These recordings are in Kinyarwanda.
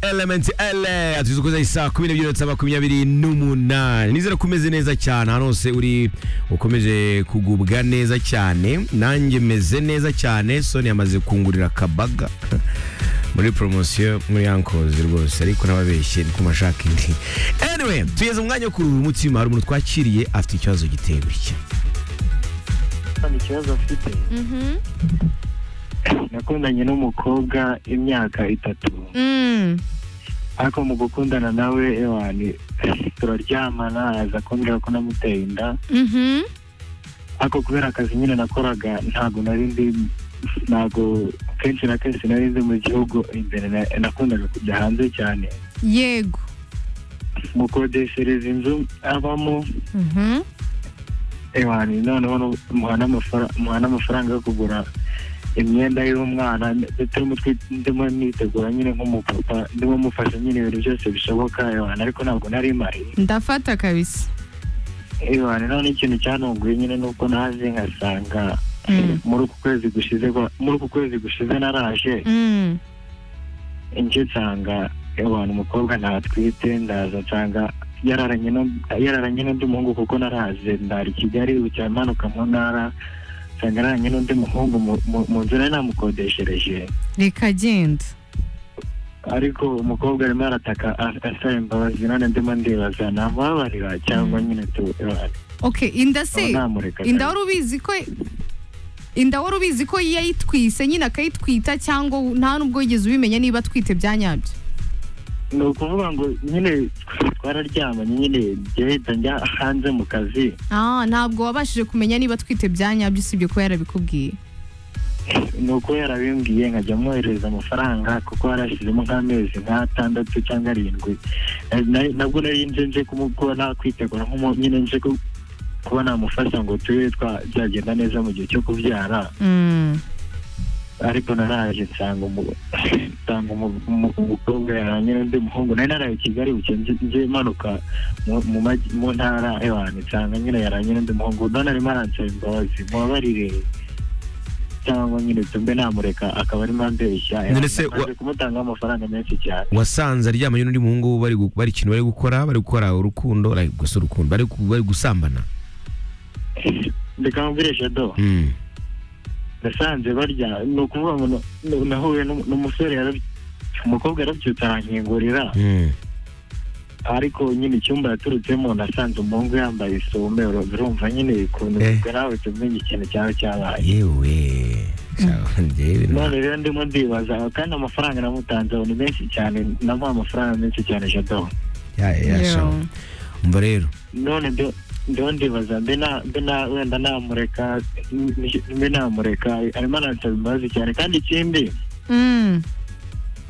elementi ele atuze ukoze isaha kumi n'ebyiri na saa makumyabiri n'umunani nizera ko umeze neza cyane ahantu hose uri ukomeje kugubwa neza cyane nanjye meze neza cyane soni yamaze kungurira akabaga muri poromosiyo muri yankozi rwose ariko n'ababeshye ni ku mashaka indi anyway tugeze mu mwanya wo kuruhura umutima hari umuntu twakiriye afite ikibazo giteye gutya nta ikibazo afite nakundanye n'umukobwa imyaka itatu Mm. ariko mu gukundana nawe ewani turaryamana aza kumbwira ko namuteye inda Mhm. ariko kubera akazi nyine nakoraga ntabwo nari ndi ntabwo kenshi na kenshi nari nzi mu gihugu imbere na- nakundaga kujya hanze cyane Yego. mukodeshereza inzu abamo Mhm. ewani noneho nu- muha n'amafara- muha n'amafaranga yo kugura imyenda y'umwana turimo twi- ndimo nitegura nyine nk'umupapa ndimo mufasha nyine ibintu byose bishoboka ewani ariko ntabwo nari mari Ndafata kabisa. ewani none ikintu cyantunguye nyine ni uko naje nkasanga Mm. muri uku kwezi gushize kwa- muri uku kwezi gushize naraje Mm. njye nsanga ewani umukobwa ntatwite ndaza nsanga yararanye n'u- yararanye n'undi muhungu kuko naraje ndara i kigali bukeye manuka mu ntara nsanga yararanye n'undi muhungu mu- mu- mu nzu nari namukodeshereje Reka agenda. ariko umukobwa arimo arataka a- asaba imbabazi none ndimo ndibaza namubabarira cyangwa nyine tu ewani Okay, inda se. namureka Inda wari ubizi ko inda wari ubizi ko yayitwise nyine akayitwita cyangwa nta nubwo yigeze ubimenya niba atwite bya nyabyo. ni ukuvuga ngo nyine twararyamanye nyine ngenda njya hanze mu kazi Ah, ntabwo wabashije kumenya niba atwite bya nyabyo usibye ko yarabikubwiye. ni uko yarabimbwiye nkajya mwoherereza amafaranga kuko yarashyizemo nk'amezi nk'atandatu cyangwa arindwi Na- na- nabwo nari nje nje kumu- kuba nakwitegura nk'umu- nyine nje ku- kuba namufasha ngo tube twa- byagenda neza mu gihe cyo kubyara Mm. ariko naraje nsanga umu- nsanga umu- umu- umukobwa yaranye n'undi muhungu nari naraye i kigali buke nje- nje manuka mu- mu majyi- mu ntara ewanyu nsanga nyine yaranye n'undi muhungu none arimo aransaba imbabazi mubabarire cyangwa nyine tumbe namureka akaba arimo ambeshya None se wa- namaze kumutangaho amafaranga menshi cyane wasanze aryamanye n'undi muhungu bari gu- bari ikintu bari gukora bari gukora urukundo like, gusa urukundo bari gu- bari gusambana reka mubwirishe do mm. nasanze barya ni ukuvuga ngo na- na- nahuye n'um- n'umusore yaraby- umukobwa yarabyutse arankingurira Mm. ariko nyine icyumba yaturutsemo nasanze umuhungu yambaye isume urumva nyine ukuntu Eh. ubwo nawe tumenya ikintu cyawe cyabaye yewe Sha- njyewe na- none rero ndimo ndibaza kandi amafaranga namutanzeho ni menshi cyane namuha amafaranga menshi cyane jado ya- ya- Yo. sha. umva rero none ndo- ndiho ndibaza mbe na- mbe na- wenda namureka mbe namureka arimo aransaba imbabazi cyane kandi ikindi Mm.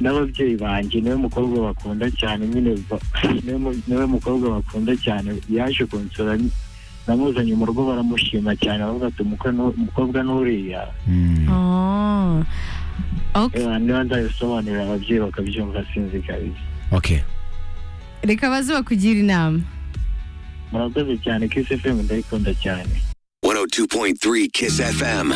n'ababyeyi banjye niwe mukobwa bakunda cyane nyine ba- niwe mu- niwe mukobwa bakunda cyane yaje kunsura n- namuzanye mu rugo baramushima cyane baravuga ati "Umukwe nu- umukobwa n'uriya Mm. Oh. Okay. Eh, niba nzabisobanurira ababyeyi bakabyumva sinzi kabiri okay Reka baze bakugira inama. murakoze cyane kisi femu ndayikunda cyane 102.3 Kiss FM.